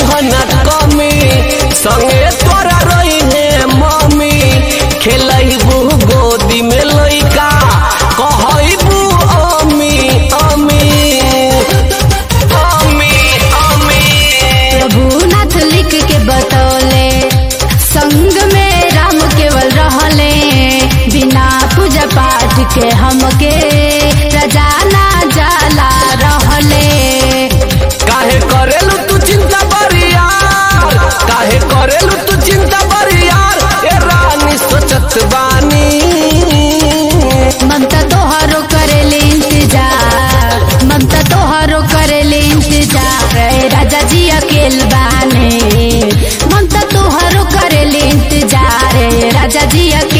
न कमी संगे तोरा रही है मम्मी खेलबू गोदी में लइका कहबू अमी अमी अमी अमी प्रभुनाथ लिख के बतौले संग में राम केवल रहले बिना पूजा पाठ के हमके रजाना जाला रहले काहे करेलू तू चिंता बरियार काहे करेलू तू चिंता बरियार ए रानी सोचत बानी ममता तोहरो करेले इंतजार ममता तोहरो करेले इंतजार ए राजा जी अकेल बाने ममता तोहरो करेले इंतजार ए राजा जी अकेल